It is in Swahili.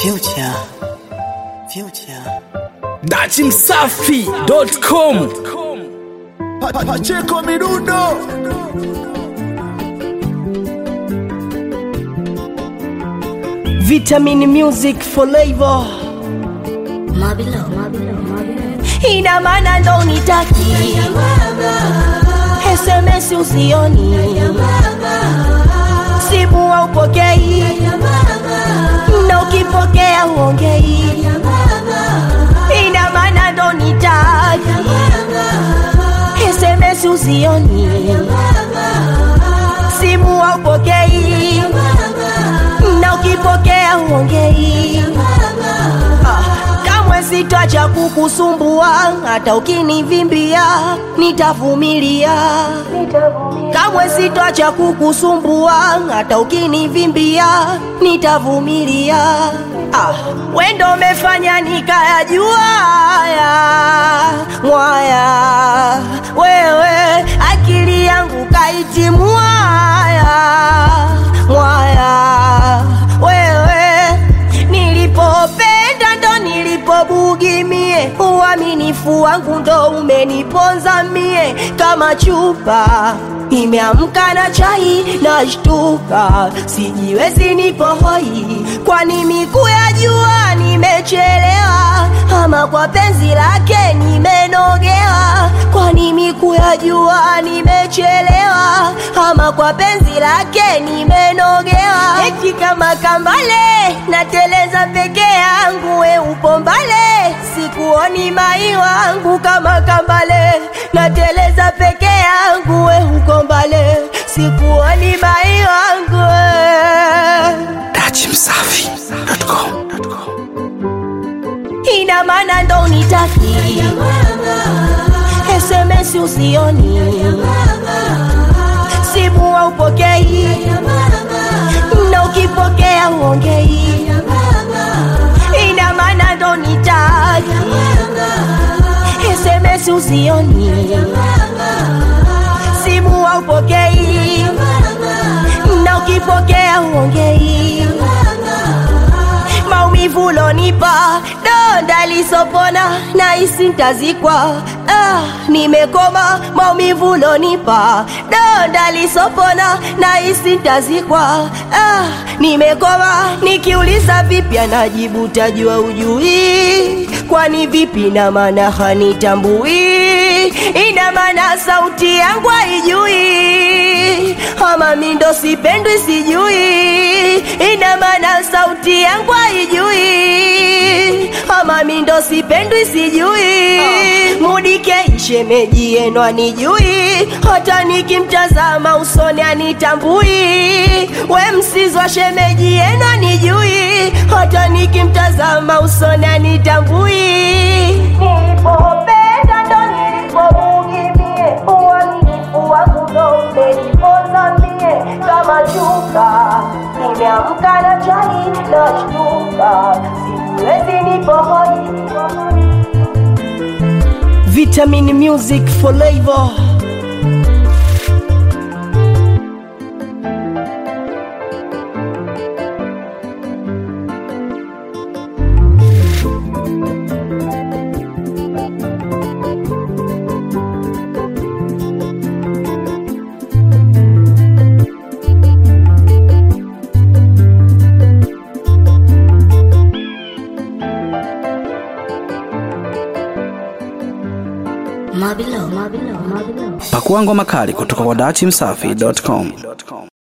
Future. Future. dachimsafi.com Pa- pa- Pacheco Mirundo Vitamin Music Flavor Mabilo, Mabilo, Mabilo. ina maana ndo nitaki SMS usioni simu haupokei na ukipokea uongei ina maana ndo nitaki SMS usioni simu haupokei na ukipokea uongei Ah, kamwe sitacha kukusumbua hata ukinivimbia nitavumilia kamwe sitacha kukusumbua hata ukinivimbia nitavumilia ah, wendo umefanya nikayajua haya mwaya wewe akili yangu kaitimua haya mwaya wewe nilipopenda ndo nilipobugimie uaminifu wangu ndo umeniponza mie kama chupa imeamka na chai na shtuka sijiwezi nipo hoi kwani miku ya jua nimechelewa ama kwa penzi lake nimenogewa kwani miku ya jua nimechelewa ama kwa penzi lake nimenogewa eti kama kambale nateleza peke yangu we upo mbale sikuoni mai wangu kama kambale nateleza peke yangu we uko mbale sikuoni mai wangu we. dachimsafi.com ina maana ndo unitaki SMS usioni simu haupokei na ukipokea uongei ina maana ndo nitaki SMS usioni simu haupokei na ukipokea uongei maumivu lonipa donda lisopona na isi ntazikwa ah, nimekoma maumivu lonipa donda lisopona na isi ntazikwa ah, nimekoma nikiuliza vipi anajibu tajua ujui kwani vipi na maana hanitambui ina maana sauti yangu haijui ama mindo sipendwi sijui ina maana sauti yangu haijui ama mindo sipendwi sijui mudike shemeji yenu anijui hata nikimtazama usoni anitambui we msizwa shemeji yenu anijui hata nikimtazama usoni anitambui nilipopenda ndo nilipomugimie uaminifu wangu ndo umeniponza mie kama chuka nimeamka na chai na shtuka siwezi nipohoi Vitamin Music Flavor Mabilo, Mabilo, Mabilo. pakua ngoma kali kutoka kwa dachimsafi.com